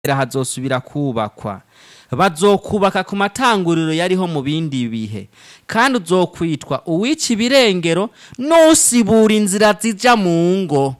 hazosubira kubakwa bazokubaka ku matanguriro yariho mu bindi bihe kandi uzokwitwa uwica ibirengero n'usibura inzira zija mu ngo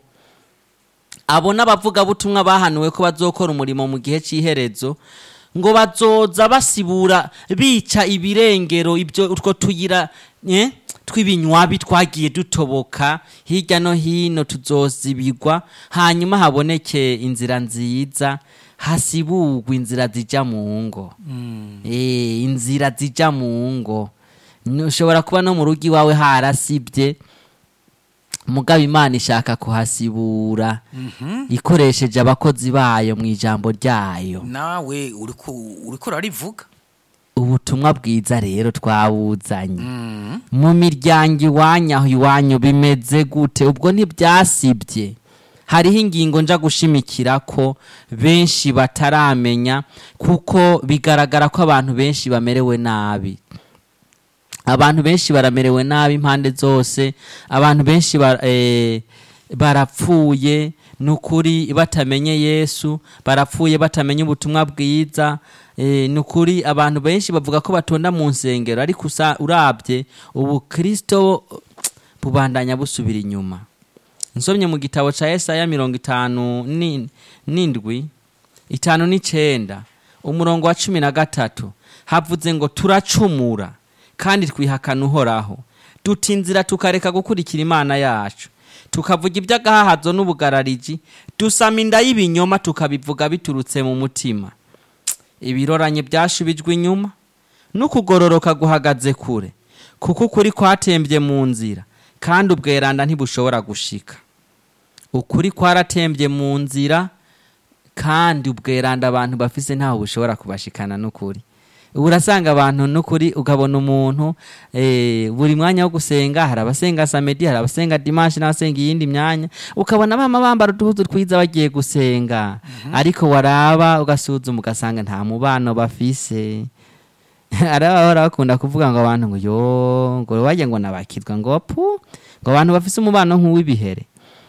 abo n'abavugabutumwa bahanuwe ko bazokora umurimo mu gihe cy'iherezo ngo bazoza basibura bica ibirengero ibyo utwo tuyira eh, tw'ibinywabi twagiye dutoboka hirya no hino tuzozibigwa hanyuma haboneke inzira nziza hasibugwa inzira zija mu ngo eh, inzira zija mu ngo ushobora kuba no mu rugo iwawe harasibye mugabo imana ishaka kuhasibura ikoresheje abakozi bayo mu ijambo ryayo nawe uriko uriko urarivuga ubutumwa bwiza rero twabuzanye mu miryango iwanyu aho iwanyu bimeze gute ubwo ntibyasibye hariho ingingo nja gushimikira ko benshi bataramenya kuko bigaragara ko abantu benshi bamerewe nabi abantu benshi baramerewe nabi impande zose abantu benshi ba- eh, barapfuye ni ukuri batamenye yesu barapfuye batamenye ubutumwa bwiza eh, ni ukuri abantu benshi bavuga ko batonda mu nsengero ariko usa- urabye ubu kirisito bubandanya busubira inyuma nsomye mu gitabo cya Yesaya mirongo itanu ni- n'indwi itanu n'icenda umurongo wa cumi na gatatu havuze ngo turacumura kandi twihakana uhoraho duta inzira tukareka gukurikira imana yacu tukavuga iby'agahahazo n'ubugarariji dusama inda y'ibinyoma tukabivuga biturutse mu mutima ibiroranye byashubijwe inyuma n'ukugororoka guhagaze kure kuko ukuri kwatembye mu nzira kandi ubweranda ntibushobora gushika ukuri kwaratembye mu nzira kandi ubweranda abantu bafise ntaho bushobora kubashikana n'ukuri ubu urasanga abantu n'ukuri ukabona umuntu eh, buri mwanya wo gusenga hari abasenga samedi hari abasenga dimanche n'abasenga iyindi myanya ukabona bama bambara uduhuzu twiza bagiye gusenga ariko waraba ugasuzuma ugasanga nta mubano bafise arabahora bakunda kuvuga ngo abantu ngo yo ngo wajya ngo nabakirwa ngo pu ngo abantu bafise umubano nk'uw'ibihere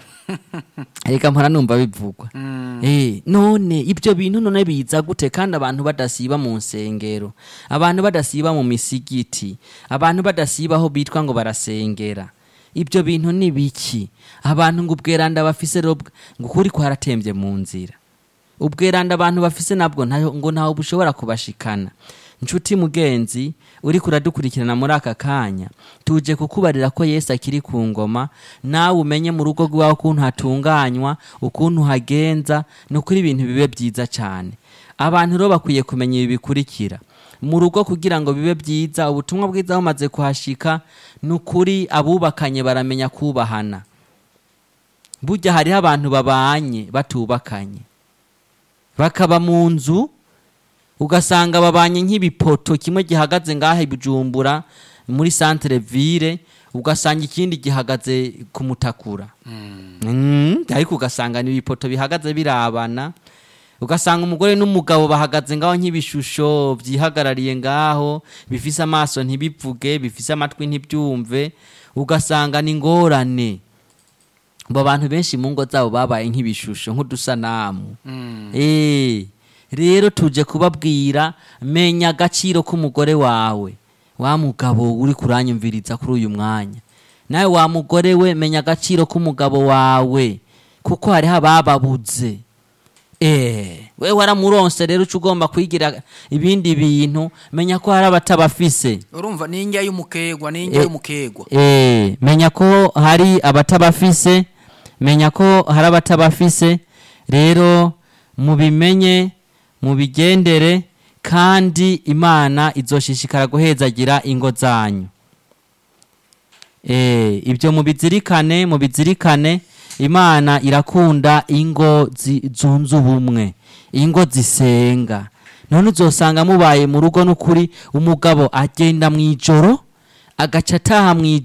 reka mpora numva bivugwa Eh, none ibyo bintu none biza gute kandi abantu badasiba mu nsengero abantu badasiba mu misigiti abantu badasiba aho bitwa ngo barasengera ibyo bintu ni biki abantu ngo ubweranda bafise rero bw- ngo ukuri kwaratembye mu nzira ubweranda abantu bafise nabwo ntayo- ngo ntaho bushobora kubashikana nshuti mugenzi uri kuradukurikirana muri aka kanya tuje kukubarira ko yesu akiri ku ngoma nawe umenye mu rugo rwawe ukuntu hatunganywa ukuntu hagenza ni ukuri ibintu bibe byiza cyane abantu rero bakwiye kumenya ibi bikurikira mu rugo kugira ngo bibe byiza ubutumwa bwiza bumaze kuhashika ni ukuri abubakanye baramenya kubahana burya hariho abantu babanye batubakanye bakaba mu nzu ugasanga babanye nk'ibipoto kimwe gihagaze ngaha i bujumbura muri centre ville ugasanga ikindi gihagaze ku mutakura Mm, ariko ugasanga ni ibipoto bihagaze birabana ugasanga umugore n'umugabo bahagaze ngaho nk'ibishusho byihagarariye ngaho bifise amaso ntibivuge bifise amatwi ntibyumve ugasanga ni ingorane abo bantu benshi mu ngo zabo babaye nk'ibishusho nk'udusanamu Eh, rero tuje kubabwira menya agaciro k'umugore wawe wa mugabo uri kuranyumviriza kuri uyu mwanya nawe wa mugore we menya agaciro k'umugabo wawe kuko hariho abababuze Eh, we waramuronse rero uca ugomba kwigira ibindi bintu menya ko hari abatabafise urumva ni indya y'umukegwa ni indya Eh, y'umukegwa Eh, menya ko hari abatabafise menya ko hari abatabafise rero mubimenye mubigendere kandi imana izoshishikara guhezagira ingo zanyu Eh, ibyo mubizirikane mubizirikane imana irakunda ingo zi- zunze ubumwe ingo zisenga none uzosanga mubaye mu rugo n'ukuri umugabo agenda mu ijoro agaca ataha mu ijoro